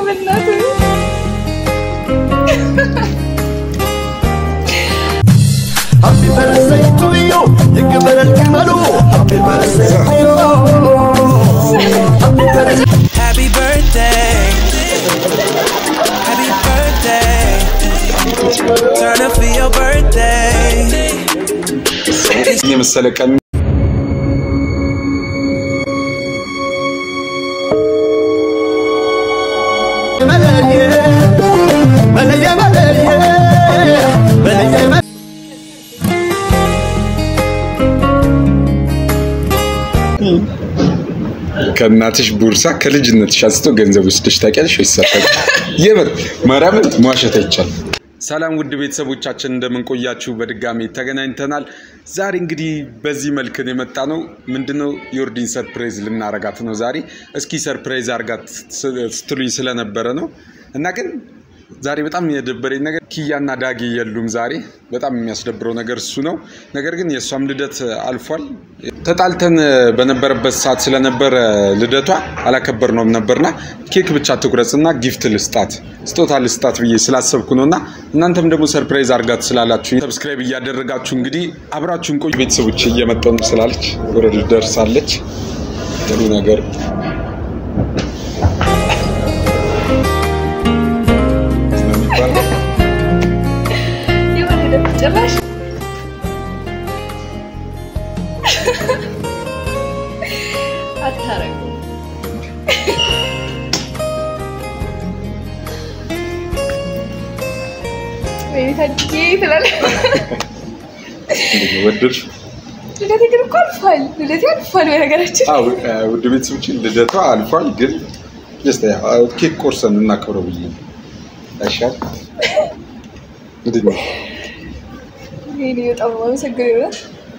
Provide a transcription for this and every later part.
በእናትህ Happy birthday to you. ይክበር ግመሉ Happy birthday to you. Happy birthday. Happy birthday. Happy birthday. Turn up for your birthday. የመሰለ ቀን መለየ መለየ መለየ መለየ መለየ ከእናትሽ ቦርሳ ከልጅነትሽ አንስቶ ገንዘብ ወስደሽ ታውቂያለሽ ወይስ ሳታውቂ? የምር ማርያምን መዋሸት አይቻልም። ሰላም ውድ ቤተሰቦቻችን እንደምንቆያችሁ በድጋሚ ተገናኝተናል። ዛሬ እንግዲህ በዚህ መልክን የመጣ ነው። ምንድነው የኦርዲን ሰርፕራይዝ ልናረጋት ነው ዛሬ። እስኪ ሰርፕራይዝ አርጋት ስትሉኝ ስለነበረ ነው እና ግን ዛሬ በጣም የደበረኝ ነገር ኪያና ዳጊ የሉም። ዛሬ በጣም የሚያስደብረው ነገር እሱ ነው። ነገር ግን የእሷም ልደት አልፏል። ተጣልተን በነበረበት ሰዓት ስለነበረ ልደቷ አላከበርነውም ነበርና ኬክ ብቻ ትቁረጽና ጊፍት ልስጣት ስጦታ ልስጣት ብዬ ስላሰብኩ ነው እና እናንተም ደግሞ ሰርፕራይዝ አርጋት ስላላችሁ ሰብስክራይብ እያደረጋችሁ እንግዲህ አብራችሁን ቆዩ። ቤተሰቦች እየመጣሁ ነው ስላለች ወደ ደርሳለች። ጥሩ ነገር ስለሚባል የወለደ ጭራሽ አታረጉ ወይኔ ታድጌ ትላለህ። እንዴት ነው ወደድሽ? ልደቴ ግን እኮ አልፏል። ልደቴ አልፏል። በነገራችን አዎ እ፣ ውድ ቤተሰቦች ልደቷ አልፏል፣ ግን ጀስት ያው ኬክ ቆርሰን እናክብረው ብዬ ነው። አይሻል? ምንድን ነው ይሄኔ በጣም ነው የማመሰግነው። የእውነት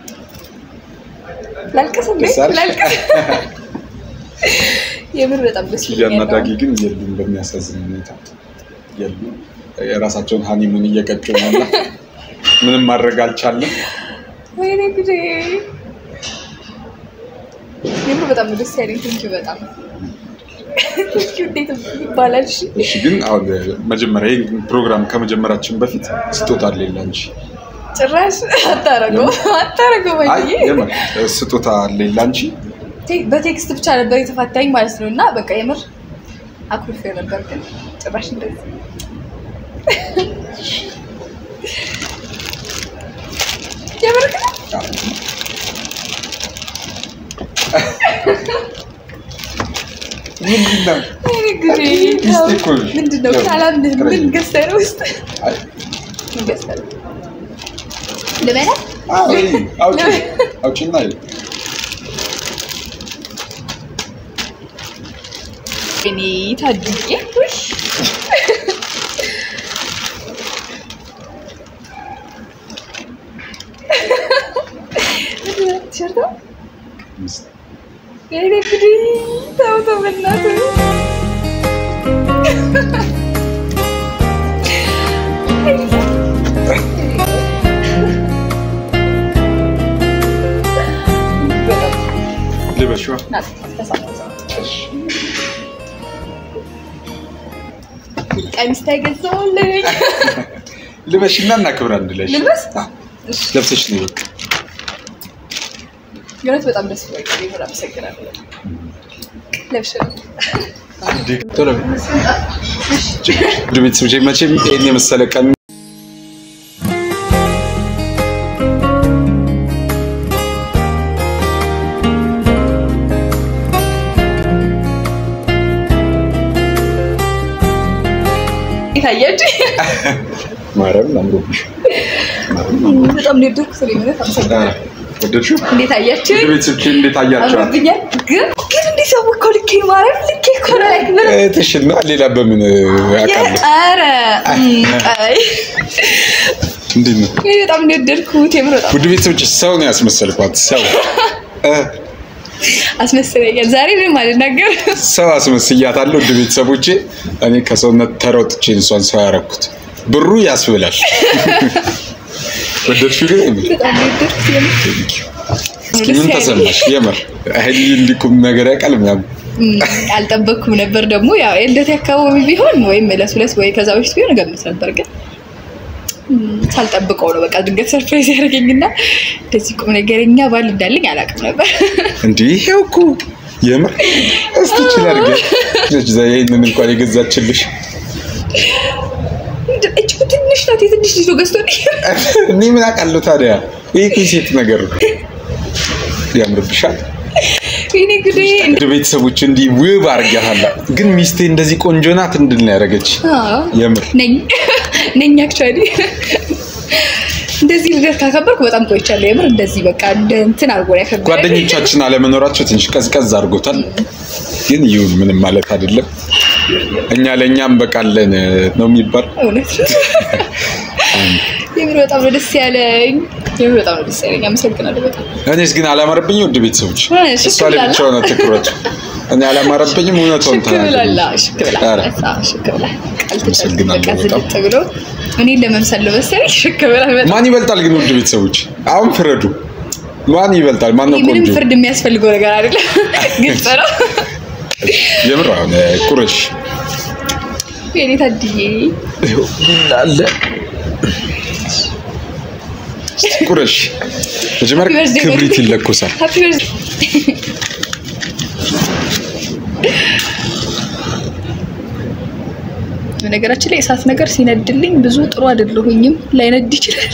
ላልቅስ እንዴ? ደስ አለሽ? ላልቅስ የምር በጣም ደስ ኪያና ይለኛል። ዳጊ ግን የሉም፣ በሚያሳዝን ሁኔታ የሉም። የራሳቸውን ሀኒሙን እየቀጩ ነው እና ምንም ማድረግ አልቻለም። ወይኔ ጉዴ! የምር በጣም ነው ደስ ያለኝ። ቴንኪው በጣም ቴንኪው። እንዴት ይባላል? እሺ እሺ፣ ግን አሁን መጀመሪያ ይህን ፕሮግራም ከመጀመራችን በፊት ስጦታ አለኝ ላንቺ። ጭራሽ አታረገው አታረገው። አይ ወይዬ የምር ስጦታ አለኝ ላንቺ። ቴ- በቴክስት ብቻ ነበር የተፋታኝ ማለት ነው። እና በቃ የምር አኩርፌ ነበር፣ ግን ጭራሽ እንደዚህ የምር ግን ምንድን ነው? ወይኔ ጉዴ! ሚስቴ እኮ ነሽ። ምንድን ነው ያው ካላምንህ ምን ትረጂ። ገዝተህ ነው ውስጥ አይ ምን ገዝተህ ነው? ልበላ አይ አውጪ አውጪና ይኸው። እኔ ታድጌ ውይ! ቲሸርት ነው? ሚስት ወይኔ ጉዴ! ተው ተው በእናትህ በጣም ልበሽዋ ናት ተሳሳተ። ቀሚስ ተገዛሁልኝ። ልበሽና እናክብር አንድ ላይ። ልልበስ? አዎ፣ ለብሰሽ ነው በቃ። የእውነት በጣም ደስ ብሎኛል። የምር አመሰግናለሁ። ለብሼ ነው። ቶሎ በይ። ውድ ቤተሰቦቼ መቼም ይሄን የመሰለ ቀን ታያችሁ? ማርያምን አምሮብሽ በጣም ነው የወደድኩት። እኔ እውነት አመሰግናለሁ። ወደድሽው? እንዴት አያችሁ? ውድ ቤተሰቦቼ እንዴት አያቸዋል? አምሮብኛል። ግን ግን እንዲህ ሰው እኮ ልኬ ነው ማርያም ልኬ እኮ ነው ላይ ምን እህትሽና ሌላ በምን አውቃለሁ? ኧረ እም፣ አይ እንዴት ነው? እኔ በጣም ነው የወደድኩት። የምር በጣም ውድ ቤተሰቦች ሰው ነው ያስመሰልኳት። ሰው እ፣ አስመስለኛል። ዛሬ ምንም አልናገርም። ሰው አስመስያታለሁ። ውድ ቤተሰቦቼ እኔ ከሰውነት ተሮጥቼ እሷን ሰው ያረኩት ብሩ ያስብላል። ወደድሽው ግን የምር? በጣም ነው የወደድኩት። የምር እስኪ ምን ተሰማሽ? የምር ሀይል እንዲኩም ነገር ያውቃል ምናምን እም፣ አልጠበቅኩም ነበር ደግሞ ያው የልደቴ አካባቢ ቢሆን ወይም ዕለት ሁለት ወይ ከዛ በፊት ቢሆን እገምት ነበር ግን እም፣ ሳልጠብቀው ነው በቃ ድንገት ሰርፕራይዝ ያደረገኝና እንደዚህ ቁም ነገረኛ ባል እንዳለኝ አላውቅም ነበር። እንዲህ ይሄው እኮ የምር እስቲ ይችላል ግን ይህንን እንኳን የገዛችልሽ እጅጉ ትንሽ ናት። የትንሽ ልጅ ነው ገዝቶልኝ እኔ ምን አውቃለሁ ታዲያ ይህ እኮ የሴት ነገር ነው ያምርብሻል ወይኔ ጉዴ። እንደ ቤተሰቦች እንዲህ ውብ አድርጊያታል ግን ሚስቴ እንደዚህ ቆንጆ ናት እንድል ነው ያደረገች አዎ፣ የምር ነኝ ነኝ አክቹዋሊ እንደዚህ ልደት ካከበርኩ በጣም ቆይቻለሁ። የምር እንደዚህ በቃ እንደ እንትን አድርጎ ነው ያከበረኝ። ጓደኞቻችን አለመኖራቸው ትንሽ ቀዝቀዝ አድርጎታል ግን ይሁን ምንም ማለት አይደለም እኛ ለእኛም በቃለን ነው የሚባል እውነት ነው። የምር በጣም ነው ደስ ያለኝ። የምር በጣም ነው ደስ ያለኝ። አመሰግናለሁ በጣም እኔስ ግን አላማረብኝ ውድ ቤተሰቦች እ፣ ሽክ እሷ ላይ ብላላ። ብቻ ሆነ ትኩረቱ እኔ አላማረብኝም እውነቷን ሽክ ብላላ ተናገር ሽክ ብላ ኧረ። አዎ፣ ሽክ ብላ ቃል አመሰግናለሁ በቃ በጣም። ዝልጥ ብሎ እኔን ለመምሰል ነው መሰለኝ ሽክ ብላ በጣም ማን ይበልጣል ግን ውድ ቤተሰቦች አሁን ፍረዱ ማን ይበልጣል ማን ነው ይህ ምንም ቆንጆ ፍርድ የሚያስፈልገው ነገር አይደለም። ግልጽ ነው። የምር አሁን ቁረሽ የኔ ታድዬ አለ ቁረሽ መጀመሪያ Happy birthday, ክብሪት baby. ይለኮሳል ሃፒ በርዝ በነገራችን ላይ እሳት ነገር ሲነድልኝ ብዙ ጥሩ አይደለሁኝም። ላይነድ ይችላል።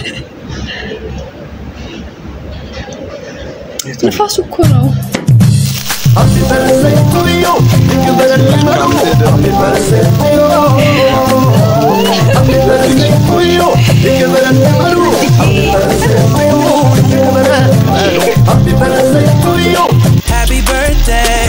ንፋሱ እኮ ነው። Happy birthday to you. ይክበረል ቀኑ። Happy birthday to you. Happy birthday to you. ይክበረል ቀኑ። Happy birthday to you. ይክበረል ቀኑ። Happy birthday to you. Happy birthday.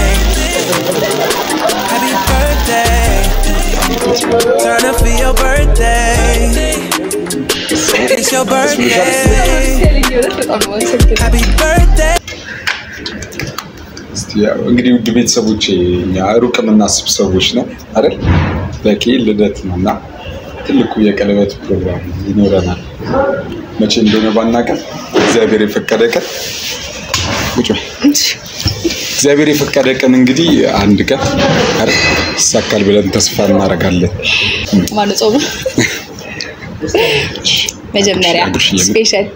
Happy birthday. Turn up for your birthday. It's your birthday. በጣም ነው የማመሰግነው። Happy birthday. እስቲ ያው እንግዲህ ውድ ቤተሰቦች እኛ ሩቅ የምናስብ ሰዎች ነው አይደል? በቂ ልደት ነው እና ትልቁ የቀለበት ፕሮግራም ይኖረናል። መቼ እንደሆነ ባናቀም እግዚአብሔር የፈቀደ ቀን ቁጭ በይ። እግዚአብሔር የፈቀደ ቀን እንግዲህ አንድ ቀን አይደል ይሳካል ብለን ተስፋ እናደርጋለን። ማነው ጾሙ? መጀመሪያ አጉርሽዬ ምን? ስፔሻል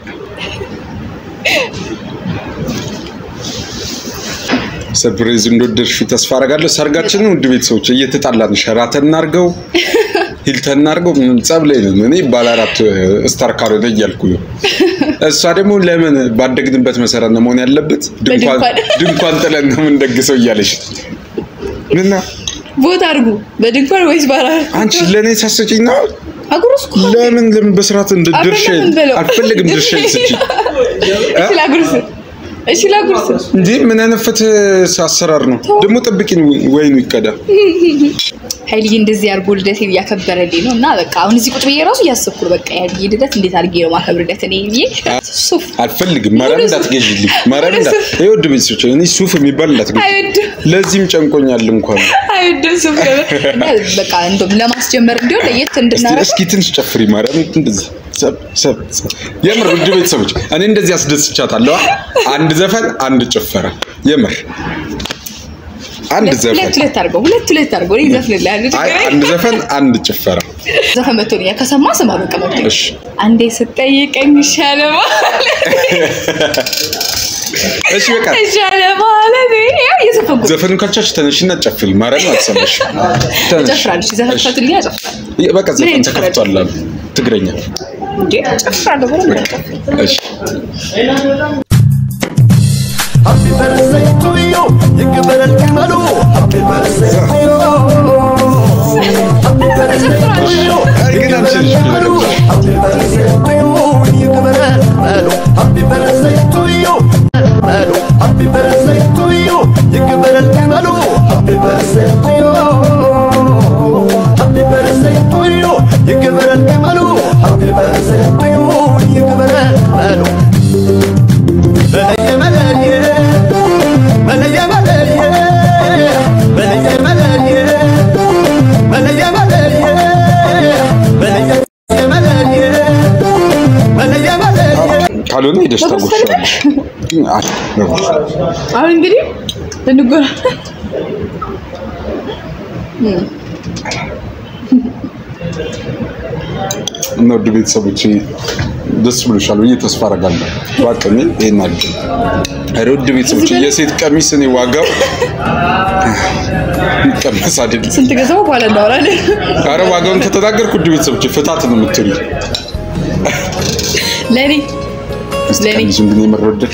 ሰርፕራይዝ እንደወደድሽው ተስፋ አደርጋለሁ። ሰርጋችንን ውድ ቤተሰቦች እየተጣላን ሸራተን እናድርገው ሂልተን እናድርገው ምንም ጸብ ላይ ነን። እኔ ባለ አራት ስታር ካልሆነ እያልኩ ነው። እሷ ደግሞ ለምን ባደግንበት መሰረት ነው መሆን ያለበት ድንኳን በድንኳን። ድንኳን ጥለን ነው የምንደግሰው እያለች ምና ቦታ አድርጉ። በድንኳን ወይስ ባራ አንቺ ለእኔ ሳሰጪኝ ነው አጉርስ እኮ ለምን ለምን በስርዓት እንደ ድርሻ አይደለም በለው። አልፈልግም ድርሻ ስጪ እሺ ላጉርስ፣ እሺ ላጉርስ። እንዲህ ምን አይነት ፍትህ አሰራር ነው ደግሞ ጠብቂኝ ወይኑ ይቀዳ ሀይልዬ እንደዚህ አድርጎ ልደቴን እያከበረልኝ ነው እና በቃ አሁን እዚህ ቁጭ ብዬ ራሱ እያሰብኩ ነው። በቃ የሀይልዬ ልደት እንዴት አድርጌ ነው ማከብርለት እኔ ብዬ ሱፍ አልፈልግም ማርያም እንዳትገዥልኝ ማርያም ወደ እንዳ ሱፍ። ይሄ ውድ ቤተሰቦች እኔ ሱፍ የሚባል እንዳትገዥ አይወድም ለዚህም ጨንቆኛል እንኳን አይወድም ሱፍ ገበ- እና በቃ እንደውም ለማስጀመር እንዲሆን ለየት እስቲ እንድናረግ እስኪ ትንሽ ጨፍሪ ማርያም እንደዚህ ሰብ ሰብ ሰብ። የምር ውድ ቤተሰቦች እኔ እንደዚህ አስደስቻታለሁ አንድ ዘፈን አንድ ጭፈራ የምር አንድ ሁለት ዘፈን ሁለት አድርገው ሁለት ሁለት አድርገው እኔ ዘፍንልሃለሁ። አይ ችግር አንድ ዘፈን አንድ ጭፈራ ዘፈን መቶልኛል። ከሰማ ስማ በቃ መቶ እሺ አንዴ ስጠይቀኝ ይሻለ እሺ በቃ ይሻለ ማለት ያው እየዘፈንኩ ነው። ዘፈኑ ካልቻልሽ ተነሽና ጨፍሪ ማርያም አትሰማሽ ተነሽ እጨፍራለሁ። ዘፈን እሺ። ፈቱልኝ እጨፍራለሁ። በቃ ዘፈን አይነት ተከፍቷል አሉ ትግረኛ እንዴ እጨፍራለሁ በደንብ ነው የምጨፍረው። እሺ Happy birthday to you. ይክበረል ቀኑ። Happy birthday to you. Happy birthday to you. አይ ግን አንቺ ልጅ ቀኑ። Happy birthday to you. ይክበረል ቀኑ። Happy birthday to you. ቀኑ። Happy birthday to you. ይክበረል ቀኑ። Happy birthday to you. Happy birthday to you. ይክበረል ቀኑ። Happy birthday to you. ይክበረል ቀኑ። በለየ መለየ በለየ መለየ በለየ መለየ በለየ መለየ በለየ መለየ በለየ መለየ ካልሆነ የደስታ ጉርሻለሽ አሁን እንግዲህ ልንጎራ እና ውድ ቤተሰቦች ደስ ብሎሻል ብዬ ተስፋ አደርጋለሁ። በአቅሜ ይሄን አድርግ። ኧረ ውድ ቤተሰቦች የሴት ቀሚስ እኔ ዋጋው የሚቀመስ አይደለም። ስንት ገዛው በኋላ እናወራለን። ኧረ ዋጋውን ከተናገርኩ ውድ ቤተሰቦች ፍታት ነው የምትሉ ለእኔ ለእኔ ቀሚሱን ግን የምር ወደድ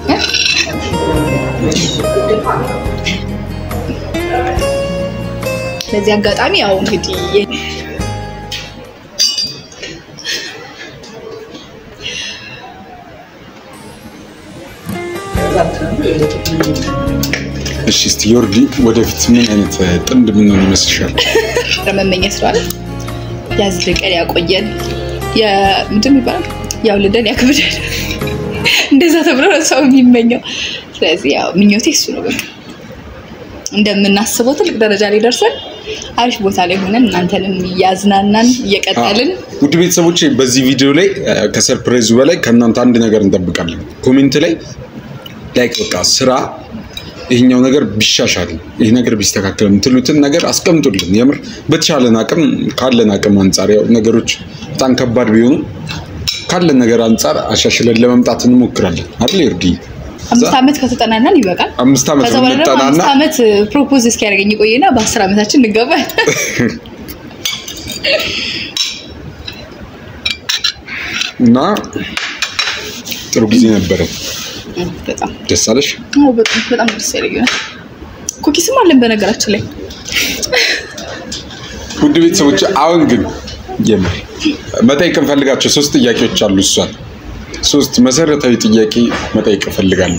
በዚህ አጋጣሚ ያው እንግዲህ እሺ እስቲ ዮርዲ ወደፊት ምን አይነት ጥንድ ምን ይመስልሻል? መመኘት ስለዋለ ያዝልቀን ያቆየን ምንድን ይባላል ያውልደን ያክብደን እንደዛ ተብሎ ነው ሰው የሚመኘው። ስለዚህ ያው ምኞቴ እሱ ነው። በቃ እንደምናስበው ትልቅ ደረጃ ላይ ደርሰን አሪፍ ቦታ ላይ ሆነን እናንተንም እያዝናናን እየቀጠልን ውድ ቤተሰቦች በዚህ ቪዲዮ ላይ እ፣ ከሰርፕራይዙ በላይ ከእናንተ አንድ ነገር እንጠብቃለን። ኮሜንት ላይ ላይክ በቃ ስራ ይህኛው ነገር ቢሻሻል ይህ ነገር ቢስተካከል የምትሉትን ነገር አስቀምጡልን። የምር በተቻለን አቅም ካለን አቅም አንጻር ያው ነገሮች በጣም ከባድ ቢሆኑ ካለን ነገር አንጻር አሻሽለን ለመምጣት እንሞክራለን አይደል ይርዲ? አምስት ዓመት ከተጠናናን ይበቃል። አምስት ዓመት ከዛ በኋላ ደግሞ ብንጠናና አምስት ዓመት ፕሮፖዝ እስኪያደርገኝ ቆይና በአስር ዓመታችን እንገባል። እና ጥሩ ጊዜ ነበረ። በጣም ደስ አለሽ? አዎ፣ በጣም በጣም ደስ ያለኝ ነው። ኩኪስም አለን በነገራችን ላይ ውድ ቤተሰቦች አሁን ግን የምር መጠየቅ እንፈልጋቸው ሶስት ጥያቄዎች አሉ። እሷን ሶስት መሰረታዊ ጥያቄ መጠየቅ እፈልጋለሁ።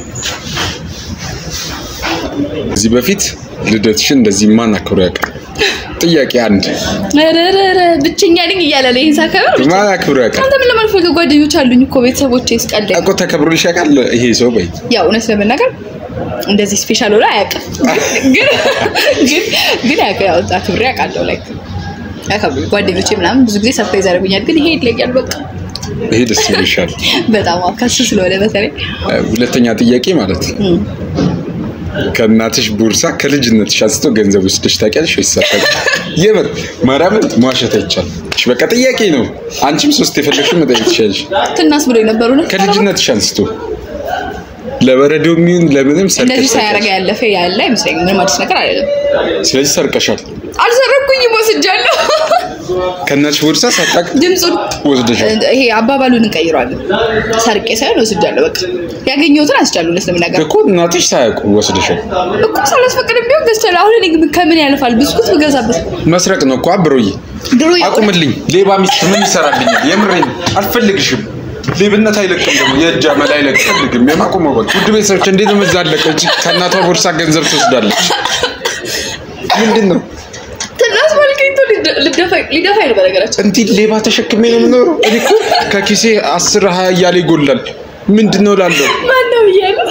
ከዚህ በፊት ልደትሽን እንደዚህ ማን አክብሮ ያውቃል? ጥያቄ አንድ ረረረ ብቸኛ ነኝ እያለ ነው ይህን ሳከብር ብቻ- ማን አክብሮ ያውቃል? አንተ ምን ለማልፈልግ ጓደኞች አሉኝ እኮ ቤተሰቦቼ ስቀልደኝ እኮ ተከብሮልሽ ያውቃል ይሄ ሰው በይ ያው እውነት ለመናገር እንደዚህ ስፔሻል ሆነ አያውቅም፣ ግን ግን ግን ያውቅ- ያው አክብሬ አውቃለሁ። ላይ ያከብሩ ጓደኞቼ ምናምን ብዙ ጊዜ ሰርፕራይዝ ያደርጉኛል፣ ግን ይሄ ይለያል። በቃ ይሄ ደስ ይልሻል። በጣም አዎ፣ ከሱ ስለሆነ በተለይ ሁለተኛ ጥያቄ ማለት ነው ከእናትሽ ቦርሳ ከልጅነትሽ አንስቶ ገንዘብ ወስደሽ ታውቂያለሽ ወይስ አታውቂም? የምር ማርያምን መዋሸት አይቻልም። እሺ በቃ ጥያቄ ነው። አንቺም ሶስት የፈለግሽውን መጠየቅ ትችላለሽ። ትናስ ብሎ የነበሩ ነው ከልጅነትሽ አንስቶ ለበረዶ የሚሆን ለምንም ሰርቀሽ እንደዚህ ሳያረጋ ታውቂያለሽ? ያለፈ ያለ አይመስለኝም። ምንም አዲስ ነገር አይደለም። ስለዚህ ሰርቀሻል። አልሰረኩኝም፣ ወስጃለሁ። ከእናትሽ ቦርሳ ሳታውቅ ድምፁን ወስደሻል። ይሄ አባባሉን እንቀይረዋለን። ሰርቄ ሳይሆን ወስጃለሁ። በቃ ያገኘሁትን አስቻለሁ። እውነት ለመናገር እኮ እናትሽ ሳያውቁ ወስደሻል። እኮ ሳላስፈቅድም ቢሆን ገዝቻለሁ። አሁን እኔ ከምን ያልፋል? ብስኩት ብገዛበት መስረቅ ነው እኮ አብሮዬ። ድሮ የእውነት- አቁምልኝ። ሌባ ሚስት ምን ይሰራልኛል? የምሬን አልፈልግሽም። ሌብነት አይለቅም ደግሞ የእጅ አመል አይለቅም። የማቆመው በቃ ውድ ቤተሰቦች እንዴት ነው የምዛለቀች? ከእናቷ ቦርሳ ገንዘብ ትወስዳለች። ምንድን ነው ትናስ ባልከኝቶ ሊደፋኝ ነው። በነገራችን እንዲህ ሌባ ተሸክሜ ነው የምኖረው? እኔ እኮ ከኪሴ አስር ሀያ እያለ ይጎላል። ምንድን ነው ላለው ማነው ብያለሁ።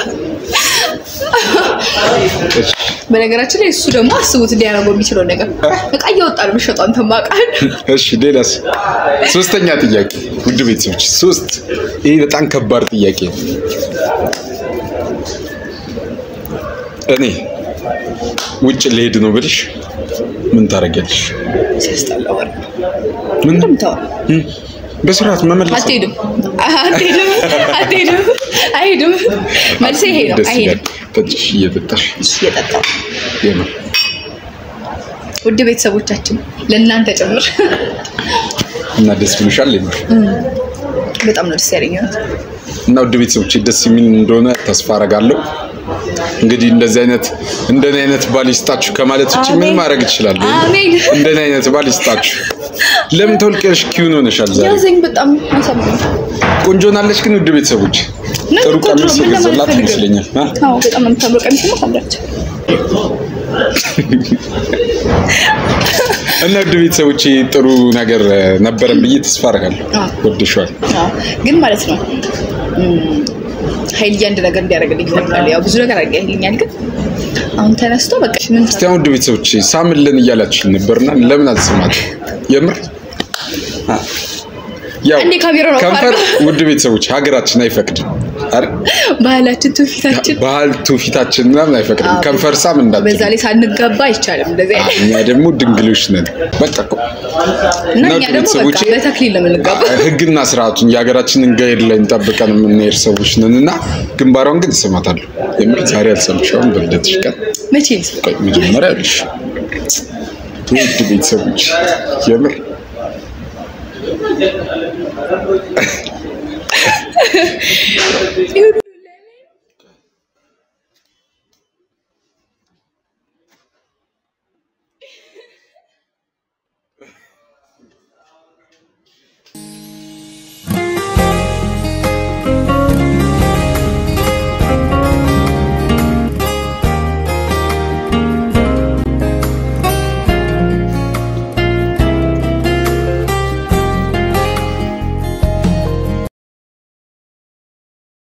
በነገራችን ላይ እሱ ደግሞ አስቡት እንዲያደርገው የሚችለው ነገር እቃ እያወጣ ነው የሚሸጠው። አንተ ማቃል እሺ ሌላስ? ሶስተኛ ጥያቄ ውድ ቤተሰቦች ሶስት። ይህ በጣም ከባድ ጥያቄ ነው። እኔ ውጭ ልሄድ ነው ብልሽ ምን ታደርጊያለሽ? ሲያስጠላ ወር ምን እንደምታወራ እም፣ በስርዓት መመለስ ነው። አትሄድም፣ አትሄድም፣ አትሄድም፣ አይሄድም። መልሴ ይሄ ነው። ደስ አይሄድም። ይላል። ጠጭሽ እየጠጣሽ እሱ እየጠጣው የምር ውድ ቤተሰቦቻችን ለእናንተ ጭምር እና ደስ ብሎሻል የምር በጣም ነው ደስ ያለኝ። እውነት እና ውድ ቤተሰቦች ደስ የሚል እንደሆነ ተስፋ አረጋለሁ። እንግዲህ እንደዚህ አይነት እንደኔ አይነት ባል ይስጣችሁ ከማለት ውጭ ምን አሜን። ማድረግ እችላለሁ? አሜን። እንደኔ አይነት ባል ይስጣችሁ። ለምን ተወልቀሽ ኪውን ሆነሻል ዛሬ? ያዘኝ በጣም አሳምነኝ። ቆንጆ ናለች ግን ውድ ቤተሰቦች ምን ጥሩ ቆንጆ ቀሚስ ምን የገዛላት ለማለት ፈልገህ? ይመስለኛል። አ? አዎ በጣም ነው የምታምረው። ቀሚስ ነው ታምራለች። እና ውድ ቤተሰቦች ጥሩ ነገር እ፣ ነበረን ብዬ ተስፋ አረጋለሁ። አዎ። ወድሻል። አዎ ግን ማለት ነው እም፣ ኃይልዬ አንድ ነገር እንዲያደርግልኝ እፈልጋለሁ። ያው ብዙ ነገር አድርገህልኛል፣ ግን አሁን ተነስቶ በቃ ምን እስቲ አሁን ውድ ቤተሰቦች ሳምልን እያላችሁ ነበርና ለምን አልሰማት? የምር አ፣ ያው አንዴ ካሜራውን አውጣ ከንፈር አድርገው። ውድ ቤተሰቦች ሀገራችን አይፈቅድም አይደል? ባህላችን ትውፊታችን ባህል ትውፊታችን ምናምን አይፈቅድም። አዎ። ከንፈር ሳም እንዳትሉ። በዛ ላይ ሳንጋባ አይቻልም እንደዚህ አዎ፣ አይነት እኛ ደግሞ ድንግሎች ነን። በቃ እኮ እና እና እኛ ደግሞ በቃ ቤተሰቦቼ በተክሊል ነው የምንጋባው። ህግና ስርዓቱን የሀገራችንን ጋይድ ላይ ጠብቀን የምንሄድ ሰዎች ነን እና ግንባሯን ግን ስማታለሁ። የምር ዛሬ አልሰምሻውም። በልደትሽ ቀን መቼ ነው? ቆይ መጀመሪያ ልሽ ውድ ቤተሰቦች የምር